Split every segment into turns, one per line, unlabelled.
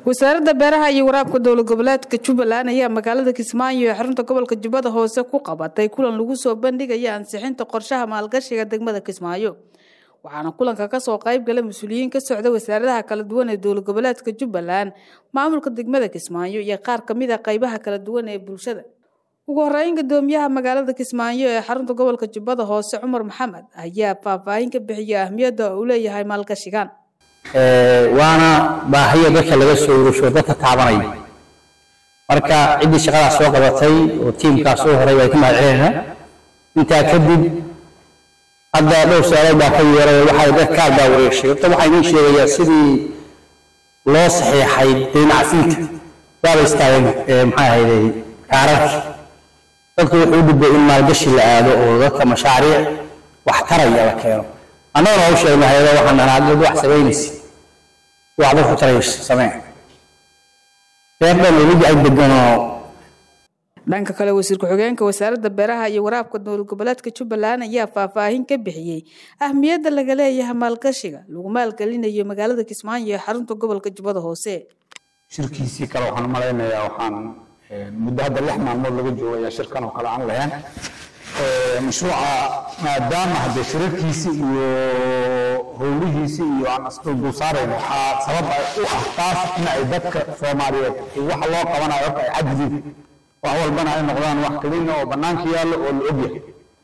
wasaaradda beeraha iyo waraabka dowlad goboleedka jubbaland ayaa magaalada kismaayo ee xarunta gobolka jubbada hoose ku qabatay kulan lagu soo bandhigaya ansixinta qorshaha maalgashiga degmada kismaayo waxaana kulanka kasoo qayb galay mas-uuliyiin ka socda wasaaradaha kala duwan ee dowlad goboleedka jubbaland maamulka degmada kismaayo iyo qaar kamid a qaybaha kala duwan ee bulshada ugu horeyn gadoomiyaha magaalada kismaayo ee xarunta gobolka jubbada hoose cumar maxamed ayaa faahfaahin ka bixiyay ahmiyadda uu leeyahay maalgashigan
waana baahiya dadka laga soo urusho dadka taabanaya marka ciddii shaqadaas soo qabatay oo tiimkaas soo horay way ka mahadcelinayna intaa kadib hadda dhowr su-aalood baa ka yeeray waxay dad kaar baa wareegshay horta waxaa idiin sheegayaa sidii loo saxiixay deynacsiinta waaba istaageen maxaa ahayday kaararkii dadku wuxuu u dhibay in maalgashi la aado oo dadka mashaariic wax taraya la keeno annagana waa u sheegnay hayado waxaan dhahnaa dad wax samaynaysa wax dadku taraysa samee reer dhan weligi ay deganoo
dhanka kale wasiir ku-xigeenka wasaaradda beeraha iyo waraabka dowlad goboleedka jubbaland ayaa faahfaahin ka bixiyey ahmiyadda laga leeyahay maalgashiga lagu maalgelinayo magaalada kismaayo ee xarunta gobolka jubbada hoose
shirkiisii kale waxaan u malaynayaa waxaan muddo hadda lix maalmood laga joogaya shirkan oo kale aan lahayn mashruuca maadaama hadde shirarkiisi iyo howlihiisi iyo aan isdul saarayn waxaa sabab u ah taas in ay dadka soomaaliyeed waxa loo qabanayo horta ay xadgudub wax walbana ay noqdaan wax kelina oo bannaanka yaallo oo la ogyahay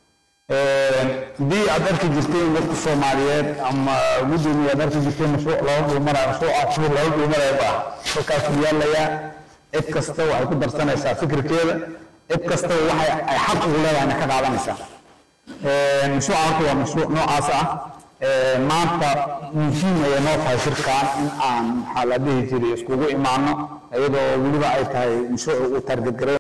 haddii aad arki jirteen dadka soomaaliyeed ama gudoomiye aad arki jirteen mashruuc looga dhulmarayo mashruuca shir looga dhulmarayo baa halkaasuu yaalayaa cid kasta waxay ku darsanaysaa fikirkeeda cid kastaba waxay ay xaq ugu leedahayna ka qaadanaysaa mashruuca horta waa mashruuc noocaas ah maanta muhiim ayay noo tahay shirkan in aan maxaa la dhihi jiray iskugu imaano iyadoo weliba ay tahay mashruuc uu taargetgaray